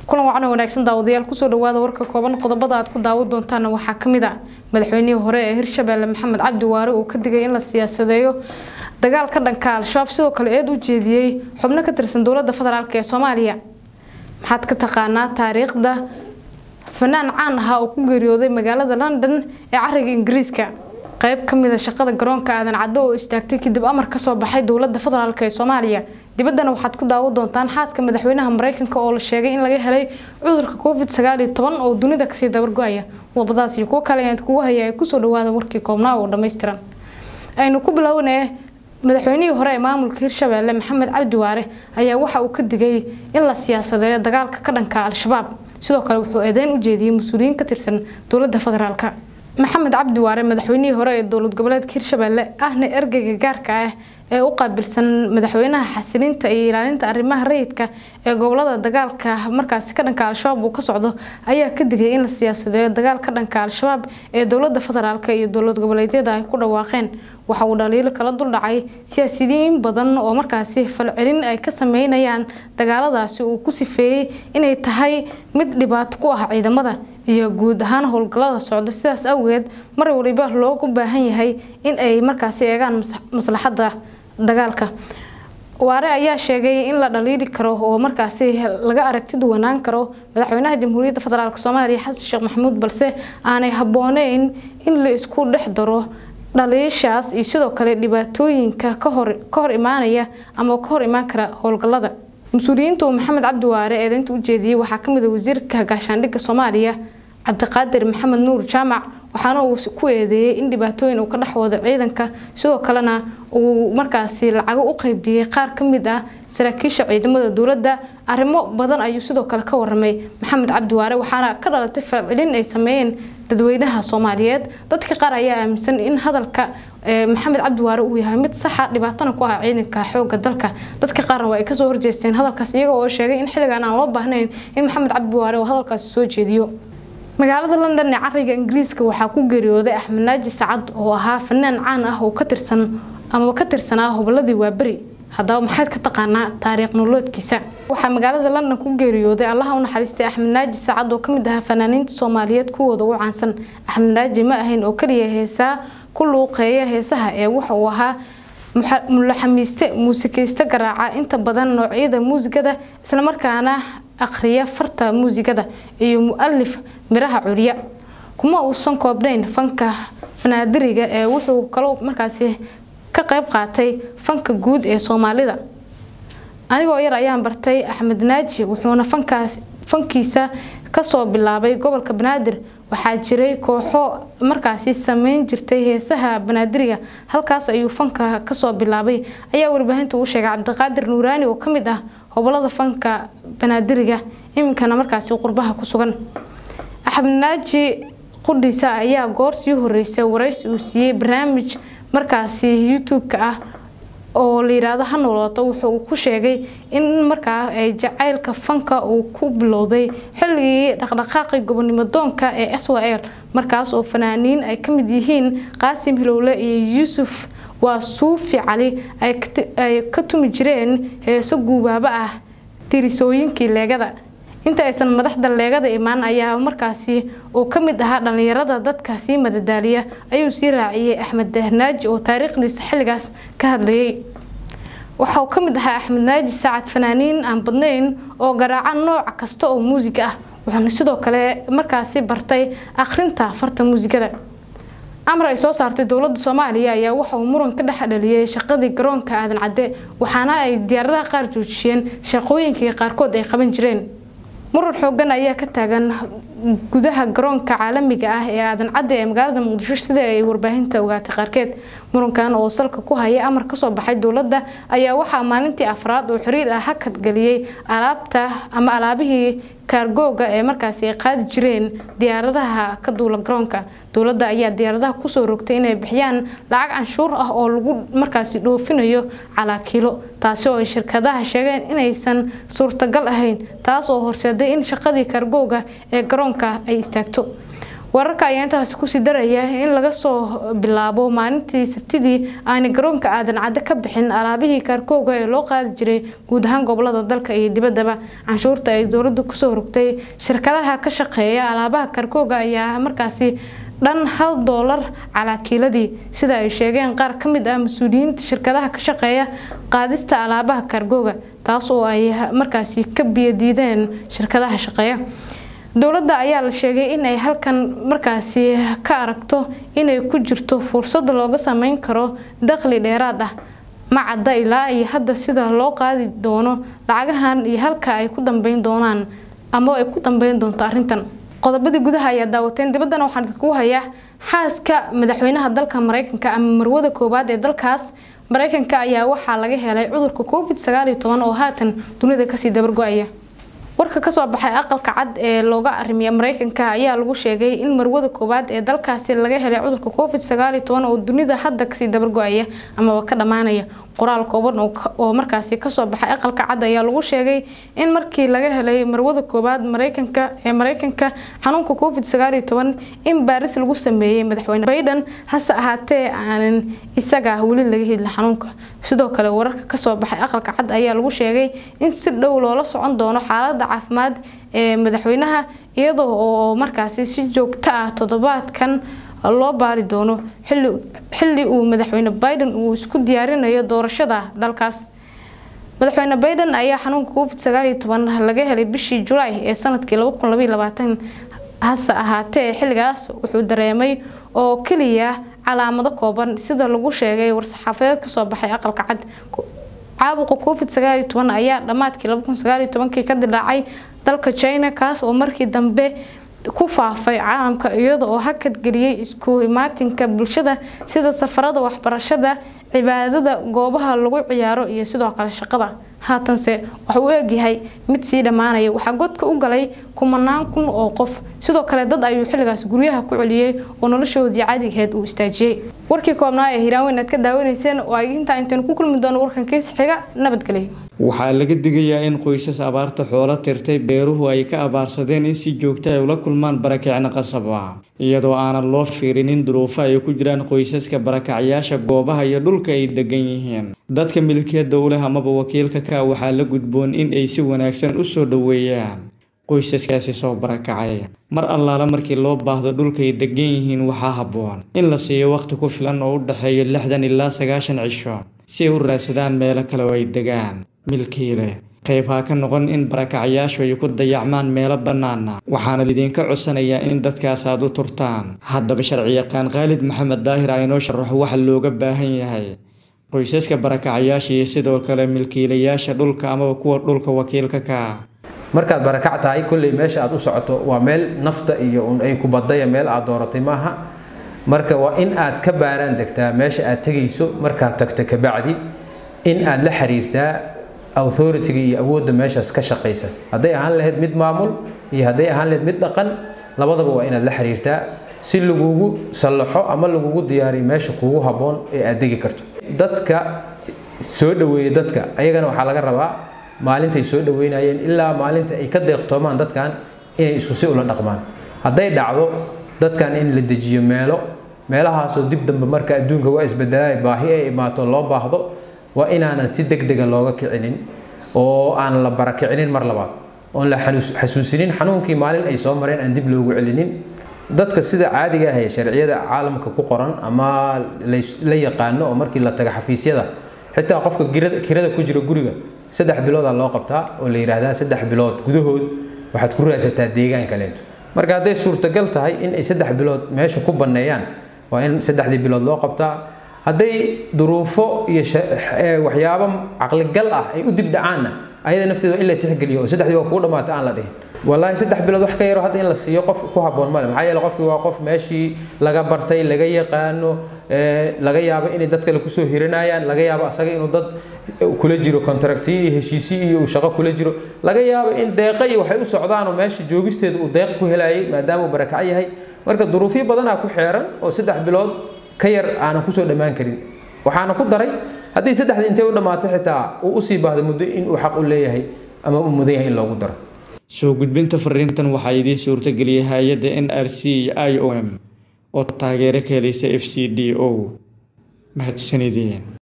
kulan wacan wanaagsan daawadayaal kusoo dhawaada warka kooban qodobada aad ku daawan doontaana waxaa kamid a madaxweynihii hore ee hirshabeelle maxamed cabdi waare uu ka digay in la siyaasadeeyo dagaal ka dhanka al-shabaab sidoo kale eed u jeediyey xubno ka tirsan dowlada federaalk ee soomaaliya maxaad ka taqaanaa taariikhda fanaan caan ahaa oo ku geeriyooday magaalada london ee cariga ingiriiska qayb kamida shaqada garoonka aadan caddo oo istaagtay kadib amar kasoo baxay dowlada federaalk ee soomaaliya dibaddana waxaad ku daawan doontaan xaaska madaxweynaha mareykanka oo la sheegay in laga helay cudurka covid sagaal iyo toban oo dunida kasii dabargo-aya qodobadaas iyo kuwo kale ayaad kugu haya ay kusoo dhawaada warkii koobnaa oo dhammaystiran aynu ku bilownee madaxweynihii hore ee maamulka hirshabeelle maxamed cabdi waare ayaa waxa uu ka digay in la siyaasadeeyo dagaalka ka dhanka al-shabaab sidoo kale wuxuu eedeyn u jeediyey mas-uuliyiin ka tirsan dowlada federaalk maxamed cabdi waare madaxweynihii hore ee dowlad goboleedka hirshabeelle ahna ergeyga gaarka ah ee u qaabilsan madaxweynaha xasilinta iyo ilaalinta arrimaha rayidka ee gobolada dagaalka markaasi ka dhanka al-shabaab uu ka socdo ayaa ka digay in la siyaasadeeyo dagaal ka dhanka al-shabaab ee dowlada federaalk iyo dowlad goboleedyada ay ku dhawaaqeen waxa uu dhaliilo kala duldhacay siyaasiyiin badan oo markaasi falcelin ay ka sameynayaan dagaaladaasi uu ku sifeeyey inay tahay mid dhibaato ku ah ciidamada iyo guud ahaan howlgallada socda sidaas awgeed mar waliba loogu baahan yahay in ay markaasi eegaan maslaxadda dagaalka waare ayaa sheegay in la dhaliili karo oo markaasi laga aragti duwanaan karo madaxweynaha jamhuuriyadda federaalk soomaaliya xasan sheekh maxamuud balse aanay habbooneyn in la isku dhex daro dhaliishaas iyo sidoo kale dhibaatooyinka kahor ka hor imaanaya ama ka hor imaan kara howlgallada mas-uuliyiinta uu maxamed cabdi waare eedeynta u jeediyey waxaa kamid a wasiirka gaashaandhigga soomaaliya cabdiqaadir maxamed nuur jaamac waxaana uu ku eedeeyey in dhibaatooyin uu ka dhex wado ciidanka sidoo kalena uu markaasi lacago u qeybiyey qaar ka mid ah saraakiisha ciidamada dowladda arrimo badan ayuu sidoo kale ka waramay maxamed cabdi waare waxaana ka dhalatay falcelin ay sameeyeen dadweynaha soomaaliyeed dadka qaar ayaa aaminsan in hadalka maxamed cabdi waare uu yahay mid saxa dhibaatana ku ah ciidanka xooga dalka dadka qaarna waa ay kasoo horjeesteen hadalkaas iyaga oo sheegay in xilligan aan loo baahnayn in maxamed cabdi waare uu hadalkaasi soo jeediyo magaalada london ee cariga ingiriiska waxaa ku geeriyooday axmed naaji sacad oo ahaa fanaan caan ah oo ka tirsan ama ka tirsanaa hoboladii waaberi haddaba maxaad ka taqaanaa taariikh noloodkiisa waxaa magaalada london ku geeriyooday allaha u naxariistay axmed naaji sacad oo kamid ahaa fanaaniinta soomaaliyeed kuwooda ugu caansan axmed naaji ma ahayn oo kaliya heesaa ku luuqeeya heesaha ee waxa uu ahaa mulaxamiiste muusikayste garaaca inta badan noocyada muusigada islamarkaana akhriya farta muusigada iyo mu-alif miraha curya kuma uusan koobnayn fanka fanaadiriga ee wuxuu kaloo markaasi ka qayb qaatay fanka guud ee soomaalida anigoo yar ayaan bartay axmed naaji wuxuuna fankaas fankiisa kasoo bilaabay gobolka banaadir waxaa jiray kooxo markaasi sameyn jirtay heesaha banaadiriga halkaas ayuu fanka kasoo bilaabay ayaa warbaahinta uu sheegay cabdiqaadir nuuraani oo kamid ah hobolada fanka banaadiriga iminkana markaasi qurbaha ku sugan axmed naaji qudhiisa ayaa goor sii horeysay waraysi uu siiyey barnaamij markaasi youtube-ka ah oo la yiraahdo ha noolooto wuxuu ku sheegay in markaa ay jacaylka fanka uu ku bilowday xilligii dhaqdhaqaaqi gobonimo doonka ee s w l markaas oo fanaaniin ay ka mid yihiin qaasim hilowle iyo yuusuf waa suufi cali ay ka tumi jireen heeso guubaaba ah tirisooyinkii leegada inta aysan madaxda leegada imaan ayaa markaasi uu ka mid ahaa dhallinyarada dadka sii madadaaliya ayuu sii raaciyey axmed naaji oo taariikhdiisa xilligaas ka hadlayay waxa uu ka mid ahaa axmed naaji saacad fanaaniin aan badnayn oo garaaca nooc kasta oo muusig ah wuxuuna sidoo kale markaasi bartay akhrinta farta muusigada amar ay soo saartay dowlada soomaaliya ayaa waxa uu muran ka dhex dhaliyay shaqadii garoonka aadan cadde waxaana ay diyaaradaha qaar joojiyeen shaqooyinkii qaarkood ay qaban jireen muran xoogan ayaa ka taagan gudaha garoonka caalamiga ah ee aadan cadde ee magaalada muqdisho sida ay warbaahinta ogaatay qaarkeed murankan oo salka ku haya amar kasoo baxay dowladda ayaa waxaa maalintii afraad oo xiriir ah hakad geliyey alaabta ama alaabihii kaargooga ee markaasi ay qaadi jireen diyaaradaha ka duula garoonka dowladda ayaa diyaaradaha kusoo rogtay inay bixiyaan lacag canshuur ah oo lagu markaasi dhoofinayo calaakiilo taasi oo ay shirkadaha sheegeen inaysan suurtagal ahayn taas oo horseeday in shaqadii kaargooga ee garoonka ay istaagto wararka ayaa intaasi kusii daraya in laga soo bilaabo maalintii sabtidii aanay garoonka aadan cadde ka bixin alaabihii kaarkooga ee loo qaadi jiray guud ahaan gobolada dalka iyo dibaddaba canshuurta ay dowladda kusoo rogtay shirkadaha ka shaqeeya alaabaha kaarkooga ayaa markaasi dhan hal doolar calaakiiladii sida ay sheegeen qaar ka mid ah mas-uuliyiinta shirkadaha ka shaqeeya qaadista alaabaha kaargooga taas oo ay markaasi ka biyadiideen shirkadaha shaqeeya dowladda ayaa la sheegay in ay halkan markaasi ka aragto inay ku jirto fursad looga sameyn karo dakhli dheeraad ah ma cadda ilaa iyo hadda sida loo qaadi doono lacagahan iyo halka ay ku dambeyn doonaan ama ay ku dambeyn doonto arrintan qodobadii gudaha ayaa daawateen dibaddana waxaan idinku hayaa xaaska madaxweynaha dalka mareykanka ama marwada koowaad ee dalkaas mareykanka ayaa waxaa laga helay cudurka covid sagaal iyo toban oo haatan dunida kasii dabargo-aya warka kasoo baxay aqalka cad ee looga arimiya mareykanka ayaa lagu sheegay in marwada koowaad ee dalkaasi laga helay cudurka covid sagaal iyo toban oo dunida hadda kasii dabargo-aya amaba ka dhammaanaya qoraal kooban oo markaasi kasoo baxay aqalka cad ayaa lagu sheegay in markii laga helay marwada koowaad mareykanka ee mareykanka xanuunka covid sagaal iyo toban in baaris lagu sameeyey madaxweyne bayden hase ahaatee aanan isaga weli laga helin xanuunka sidoo kale wararka kasoo baxay aqalka cad ayaa lagu sheegay in si dhow loola socon doono xaalada caafimaad ee madaxweynaha iyadoo oo markaasi si joogto ah toddobaadkan loo baari doono xilli uu madaxweyne biden uu isku diyaarinayo doorashada dalkaas madaxweyne biden ayaa xanuunka covid sagaal iyo toban laga helay bishii julaay ee sanadkii laba kun labaiyo labaatan hase ahaatee xilligaas wuxuu dareemay oo keliya calaamado kooban sida lagu sheegay war-saxaafadeed kasoo baxay aqalka cad caabuqa covid sagaal iyo toban ayaa dhammaadkii laba kun sagaal iyo tobankii ka dilaacay dalka china kaas oo markii dambe ku faafay caalamka iyada oo hakad geliyay isku imaatinka bulshada sida safarada waxbarashada cibaadada goobaha lagu ciyaaro iyo sidoo kale shaqada haatanse waxa uu eegyahay mid sii dhammaanaya waxaa godka u galay kumanaan kun oo qof sidoo kale dad ayuu xilligaas guryaha ku celiyey oo noloshoodii caadigeed uu istaajiyey warkii koobnaa ee hiiraaweyn aad ka daawanayseen oo ay intaa intaynu ku kulmi doono warkan kiis xiga nabadgelyo waxaa laga digayaa in qoysas abaarta xoolo tirtay beeruhu ay ka abaarsadeen in si joogta ay ula kulmaan barakicna qasab ah iyadoo aanan loo fiirinin duruufo ay ku jiraan qoysaska barakacyaasha goobaha iyo dhulka ay degan yihiin dadka milkiyadda u leh amaba wakiilka ka waxaa la gudboon in ay si wanaagsan u soo dhoweeyaan qoysaskaasi soo barakacay mar allaala markii loo baahdo dhulkaay degan yihiin waxaa habboon in la siiyo waqti ku filan oo u dhexeeya lixdan ilaa sagaashan cisho si ay u raadsadaan meelo kale oo ay degaan milkiile qayb ha ka noqon in barakacyaashu ay ku dayacmaan meelo bannaana waxaana lidinka codsanayaa in dadkaas aad u turtaan haddaba sharciyaqaan khaalid maxamed daahir a inoo sharaxo waxa looga baahan yahay qoysaska barakacyaasha iyo sidoo kale milkiilayaasha dhulka amaba kuwa dhulka wakiilka ka markaad barakac tahay kolley meesha aad u socoto waa meel nafta iyo un ay ku badaya meel aad dooratay maaha marka waa in aad ka baaraan degtaa meesha aad tegayso markaad tagto kabacdi in aad la xiriirtaa authority-ga iyo awoodda meeshaas ka shaqaysa hadday ahaan lahayd mid maamul iyo hadday ahaan lahayd mid dhaqan labadaba waa inaad la xiriirtaa si lagugu sallaxo ama lagugu diyaariyo meesha kuugu habboon ee aad degi karto dadka soo dhoweeya dadka ayagana waxaa laga rabaa maalintay soo dhoweynayeen ilaa maalinta ay ka deeqtoomaan dadkan inay isku si ula dhaqmaan hadday dhacdo dadkan in la dejiyo meelo meelahaasoo dib dambe marka adduunka waa isbedelay baahi ay imaato loo baahdo waa inaanan si degdega looga kicinin oo aan la barakicinin mar labaad oon la xasuusinin xanuunkii maalin ay soo mareen aan dib loogu celinin dadka sida caadiga ah ee sharciyada caalamka ku qoran ama la yaqaano oo markii la taga xafiisyada xitaa qofka kirada ku jira guriga saddex biloodaa loo qabtaa oo la yidhaahdaa saddex bilood gudahood waxaad ku raadsataa deegaan kaleento marka hadday suurtagal tahay in ay saddex bilood meesha ku banneeyaan waa in saddexdii bilood loo qabtaa hadday duruufo iyo waxyaabo caqligal ah ay u dib dhacaanna ayada nafteeda in la tixgeliyo oo saddexdii waa kugu dhamaata aan la dhihin wallaahi saddex bilood wax ka yaro hadda in la siiyo qof ku habboon male maxaa yeele qofkii waa qof meeshii laga bartay laga yaqaano laga yaabo inay dad kale kusoo hiranayaan laga yaabo asaga inuu dad kula jiro contractiyo iyo heshiisiyo iyo uu shaqo kula jiro laga yaabo in deeqa iyo waxay u socdaanoo meesha joogisteeda uu deeq ku helayay maadaama uu barakac yahay marka duruufyo badanaa ku xeeran oo saddex bilood ka yar aanan kusoo dhammaan karin waxaana ku daray haddii saddexda intay u dhammaato xitaa uu usii baahdo muddo in uu xaq u leeyahay ama uu mudan yahay in loogu daro soo gudbinta fariintan waxaa idiin suurtageliyay hay-adda n r c iyo i o m oo taageero ka helaysa f c d o mahadsanideen